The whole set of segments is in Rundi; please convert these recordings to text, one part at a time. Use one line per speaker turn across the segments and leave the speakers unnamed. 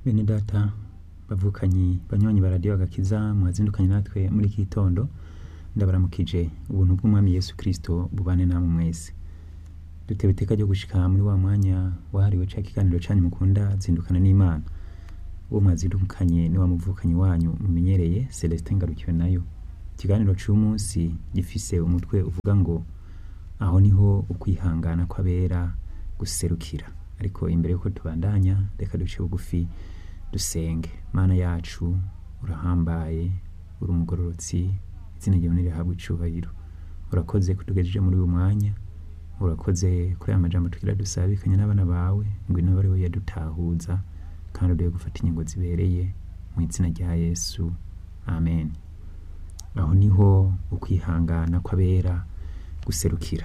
Bene data bavukanyi banywanyi ba radiyo agakiza mwazindukanye natwe muri iki gitondo ndabaramukije ubuntu bw'umwami Yesu Kristo bubane namwe mwese dutewe iteka ryo gushika muri wa mwanya wahariwe ca kiganiro canyu mukunda zindukana n'Imana uwo mwazindukanye ni wa muvukanyi wanyu mumenyereye Celestin Ngarukiwe nayo ikiganiro c'umunsi gifise umutwe uvuga ngo aho niho ukwihangana kw'abera guserukira ariko imbere yuko tubandanya reka duce bugufi dusenge mana yacu urahambaye uri umugororotsi izina ryawe nirihabwe icubahiro urakoze kutugejeje muri uyu mwanya urakoze kuri aya majambo tugira dusabikanye n'abana bawe ngwino bari we yadutahuza kandi uduhe gufata ingingo zibereye mu izina rya yesu amen aho niho ukwihangana kw'abera guserukira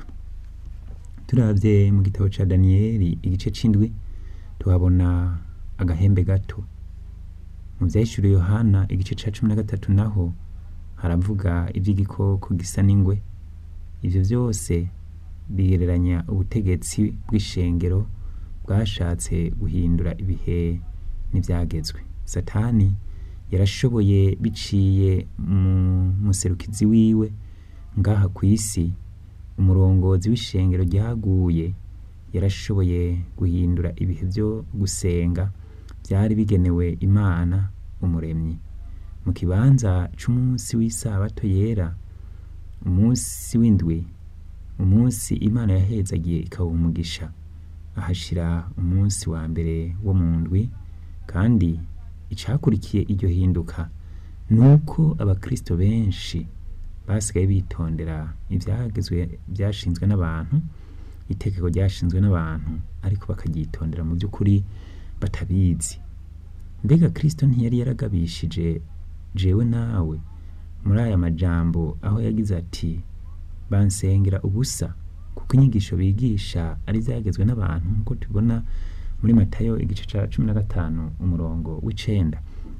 turavye mu gitabo ca daniyeli igice c'indwi tuhabona agahembe gato mu vyahishuriwe yohana igice ca cumi na gatatu naho haravuga ivy'igikoko gisa n'ingwe ivyo vyose bigereranya ubutegetsi bw'ishengero bwashatse guhindura ibihe n'ivyagezwe satani yarashoboye biciye mu muserukizi wiwe ngaha kw'isi umurongozi w'ishengero ryaguye yarashoboye guhindura ibihe vyo gusenga vyari bigenewe imana umuremyi mu kibanza c'umunsi w'isabato yera umunsi w'indwi umunsi imana yahezagiye ikawuha umugisha ahashira umunsi wa mbere wo mu ndwi kandi icakurikiye iryo hinduka nuko abakristo benshi basigaye bitondera ivyagezwe vyashinzwe n'abantu itegeko ryashinzwe n'abantu ariko bakaryitondera mu by'ukuri batabizi mbega kristo ntiyari yaragabishije jewe nawe muri aya majambo aho yagize ati bansengera ubusa kuko inyigisho bigisha ari ivyagezwe n'abantu nk'uko tubona muri matayo igice ca cumi na gatanu umurongo w'icenda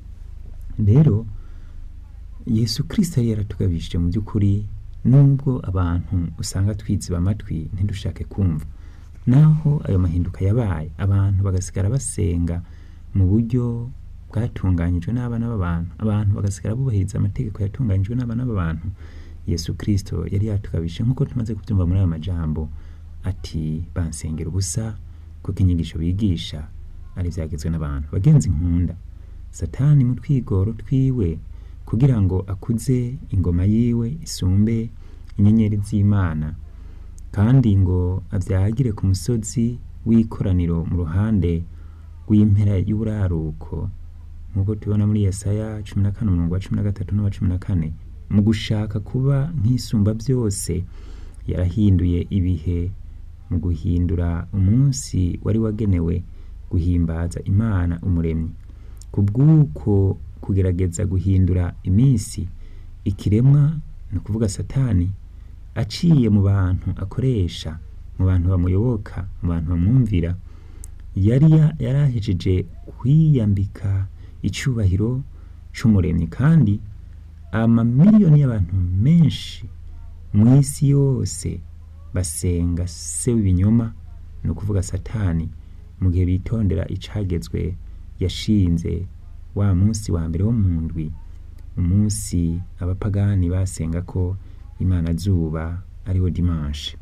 rero yesu kristo yari yaratugabishije mu by'ukuri nubwo abantu usanga twiziba amatwi ntidushake kumva naho ayo mahinduka yabaye abantu bagasigara basenga mu buryo bwatunganyijwe n'abana b'abantu abantu bagasigara bubahiriza amategeko yatunganyijwe n'abana b'abantu yesu kristo yari yatugabishije nk'uko tumaze kubyumva muri ayo majambo ati bansengera ubusa kuko inyigisho bigisha ari ivyagezwe n'abantu bagenzi nkunda satani mu twigoro twiwe kugira ngo akuze ingoma yiwe isumbe inyenyeri z'imana kandi ngo avyagire ku musozi w'ikoraniro mu ruhande rw'impera y'uburaruko nk'uko tubona muri yesaya cumi na kane umurongo wa cumi na gatatu n'uwa cumi na kane mu gushaka kuba nk'isumba byose yarahinduye ibihe mu guhindura umunsi wari wagenewe guhimbaza imana umuremyi ku bw'uko kugerageza guhindura iminsi ikiremwa ni ukuvuga satani aciye mu bantu akoresha mu bantu bamuyoboka mu bantu bamwumvira yari yarahejeje kwiyambika icyubahiro c'umuremyi kandi amamiliyoni y'abantu menshi mu isi yose basenga se w'ibinyoma ni ukuvuga satani mu gihe bitondera icagezwe yashinze wa munsi wa mbere wo mu ndwi umunsi abapagani basenga ko imana zuba ariwo dimanche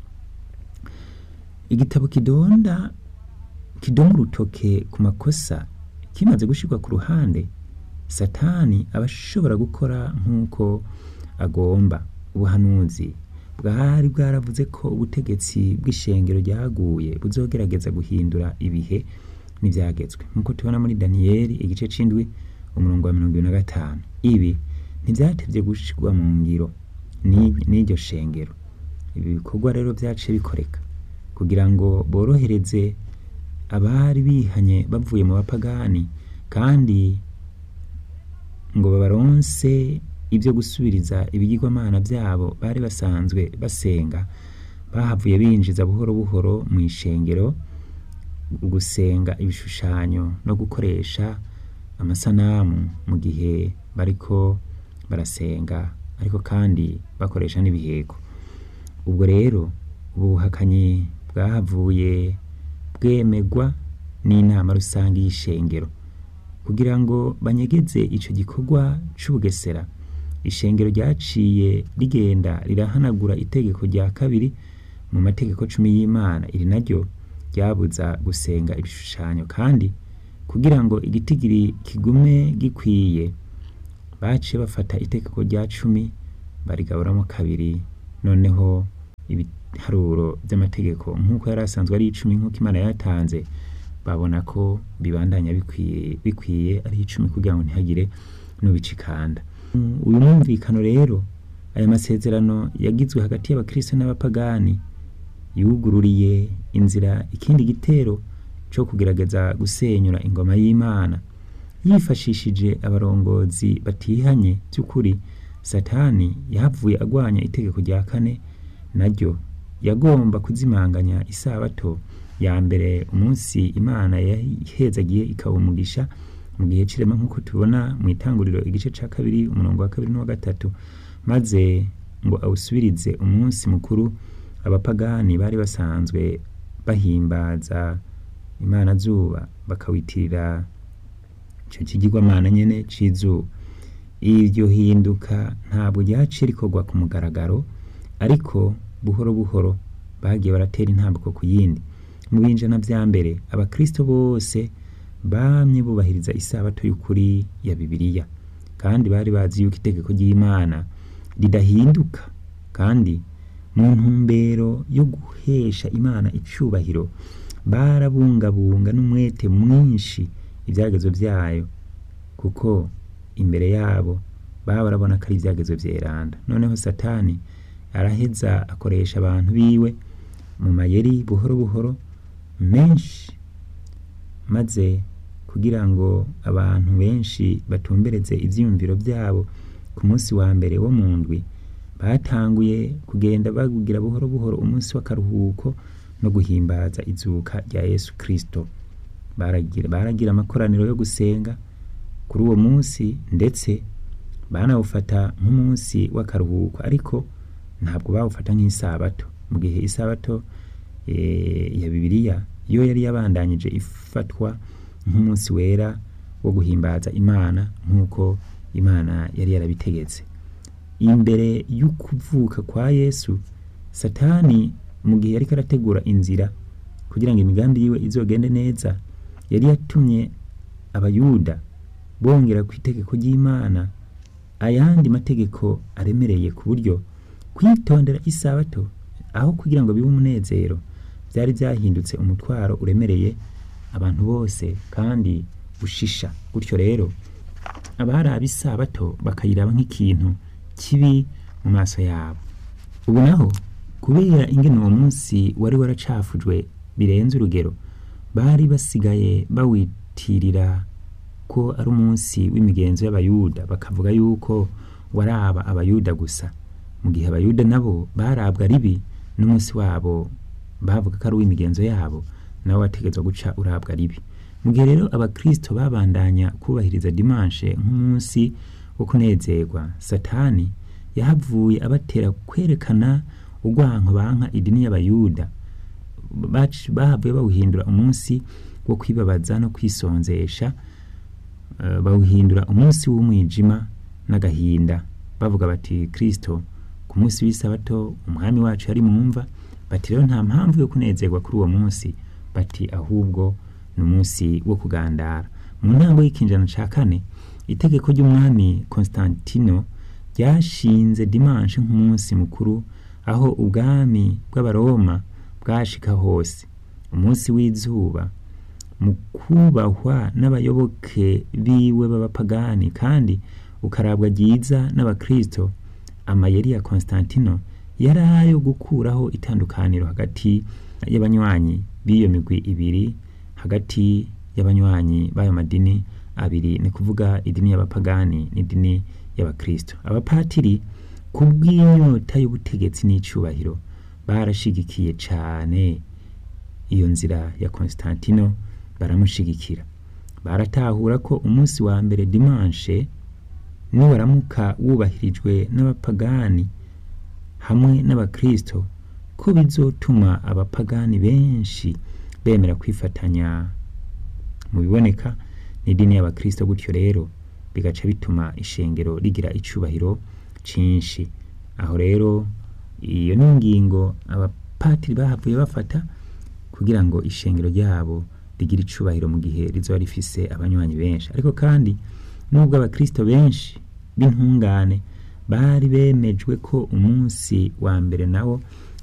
igitabo kidonda kidoma urutoke ku makosa kimaze gushirwa ku ruhande satani aba ashobora gukora nk'uko agomba ubuhanuzi bwari bwaravuze ko ubutegetsi bw'ishengero ryaguye buzogerageza guhindura ibihe n'ivyagezwe nk'uko tubona muri daniyeli igice c'indwi umurongo wa mirongo ibiri na gatanu ibi ntivyatevye gushirwa mu ngiro n'iryo shengero ibi bikorwa rero vyaciye bikoreka kugira ngo borohereze abari bihanye bavuye mu bapagani kandi ngo babaronse ibyo gusubiriza ibigirwamana byabo bari basanzwe basenga bahavuye binjiza buhoro buhoro mu ishengero gusenga ibishushanyo no gukoresha amasanamu mu gihe bariko barasenga ariko kandi bakoresha n'ibiheko ubwo rero ubu buhakanyi bwahavuye bwemegwa n'inama rusange y'ishengero kugira ngo banyegeze ico gikorwa c'ubugesera ishengero ryaciye rigenda rirahanagura itegeko rya kabiri mu mategeko cumi y'imana iri naryo ryabuza gusenga ibishushanyo kandi kugira ngo igitigiri kigume gikwiye baciye bafata itegeko rya cumi barigaburamo kabiri noneho ibiharuro by'amategeko nk'uko yari asanzwe ari icumi nk'uko imana yatanze babona ko bibandanya bikwiye bikwiye ari icumi kugira ngo ntihagire n'ubicikanda uyu mwumvikano rero aya masezerano yagizwe hagati y'abakristo n'abapagani yugururiye inzira ikindi gitero cyo kugerageza gusenyura ingoma y'imana yifashishije abarongozi batihanye by'ukuri satani yahavuye agwanya itegeko rya kane naryo yagomba kuzimanganya isabato ya mbere umunsi imana yahezagiye ikaba umugisha mu gihe c'irema nk'uko tubona mu itanguriro igice ca kabiri umurongo wa kabiri n'uwa gatatu maze ngo awusubirize umunsi mukuru abapagani bari basanzwe bahimbaza imana zuba bakawitirira ico kigirwamana nyene c'izuba iryo hinduka ntabwo ryaciye rikorwa ku mugaragaro ariko buhoro buhoro bagiye baratera intambwe ku yindi mu binjana vya mbere abakristo bose bamye bubahiriza isabato y'ukuri ya bibiliya kandi bari bazi yuko itegeko ry'imana ridahinduka kandi mu ntumbero yo guhesha imana icubahiro barabungabunga n'umwete mwinshi ibyagezo vyayo kuko imbere yabo baba barabona ko ari ibyagezo vyeranda noneho satani araheza akoresha abantu biwe mu mayeri buhoro buhoro menshi maze kugira ngo abantu benshi batumbereze ivyiyumviro vyabo ku munsi wa mbere wo mu ndwi batanguye kugenda bagugira buhoro buhoro umunsi w'akaruhuko no guhimbaza izuka rya yesu kristo baragira, baragira amakoraniro yo gusenga kuri uwo munsi ndetse banawufata nk'umunsi w'akaruhuko ariko ntabwo bawufata nk'isabato mu gihe isabato e, ya bibiliya yo yari yabandanyije ifatwa nk'umunsi wera wo guhimbaza imana nk'uko imana yari yarabitegetse imbere y'ukuvuka kwa yesu satani mu gihe yariko arategura inzira kugira ngo imigambi yiwe izogende neza yari yatumye abayuda bongera ku itegeko ry'imana ayandi mategeko aremereye ku buryo kwitondera isabato aho kugira ngo bibe umunezero byari byahindutse umutwaro uremereye abantu bose kandi ushisha gutyo rero abaraba isabato bakayiraba nk'ikintu kibi mu maso yabo ubu naho kubera ingene uwo munsi wari waracafujwe birenze urugero bari basigaye bawitirira ko ari umunsi w'imigenzo y'abayuda bakavuga yuko waraba abayuda gusa mu gihe abayuda nabo barabwa ribi n'umunsi wabo bavuga ko ari uw'imigenzo yabo nawe wategetswe guca urabwa ribi mu gihe rero abakristo babandanya kubahiriza dimanshe nk'umunsi wo kunezerwa satani yahavuye abatera kwerekana urwanko banka idini y'abayuda bahavuye bawuhindura umunsi wo kwibabaza no kwisonzesha uh, bawuhindura umunsi w'umwijima n'agahinda bavuga bati kristo ku munsi w'isabato umwami wacu yari mumva bati rero nta mpamvu yo kunezerwa kuri uwo munsi bati ahubwo ni umunsi wo kugandara mu ntango y'ikinjana ca kane itegeko ry'umwami Konstantino ryashinze dimanche nk'umunsi mukuru aho ubwami bw'abaroma bwashika hose umunsi w'izuba mu kubahwa n'abayoboke biwe b'abapagani kandi ukarabwa ryiza n'abakristo amayeri ya Konstantino yari ayo gukuraho itandukaniro hagati y'abanywanyi b'iyo migwi ibiri hagati y'abanywanyi b'ayo madini abiri ni kuvuga idini y'abapagani n'idini y'abakristo abapatiri ku bw'inyota y'ubutegetsi n'icubahiro barashigikiye cane iyo nzira ya Konstantino baramushigikira baratahura ko umunsi wa mbere dimanche niwaramuka wubahirijwe n'abapagani hamwe n'abakristo ko bizotuma abapagani benshi bemera kwifatanya mu biboneka n'idini y'abakristo gutyo rero bigaca bituma ishengero rigira icubahiro cinshi aho rero iyo ni ingingo abapatiri bahavuye bafata kugira ngo ishengero ryabo rigire icubahiro mu gihe rizoba rifise abanywanyi benshi ariko kandi nubwo abakristo benshi b'intungane bari bemejwe ko umunsi wa mbere nawo